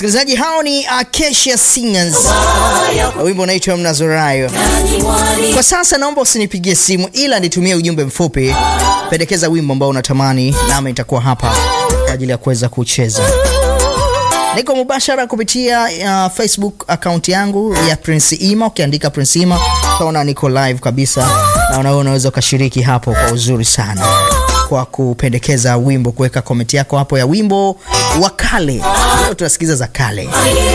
Msikilizaji, hao ni Acacia Singers, wimbo unaitwa Mnazorayo. Kwa sasa naomba usinipigie simu, ila nitumie ujumbe mfupi, pendekeza wimbo ambao unatamani, nami nitakuwa hapa kwa ajili ya kuweza kucheza. Niko mubashara kupitia uh, Facebook account yangu ya Prince Ima. Ukiandika Prince Ima utaona niko live kabisa, na unaona unaweza ukashiriki hapo kwa uzuri sana kwa kupendekeza wimbo, kuweka komenti yako hapo ya wimbo wa kale. Leo tunasikiza za kale.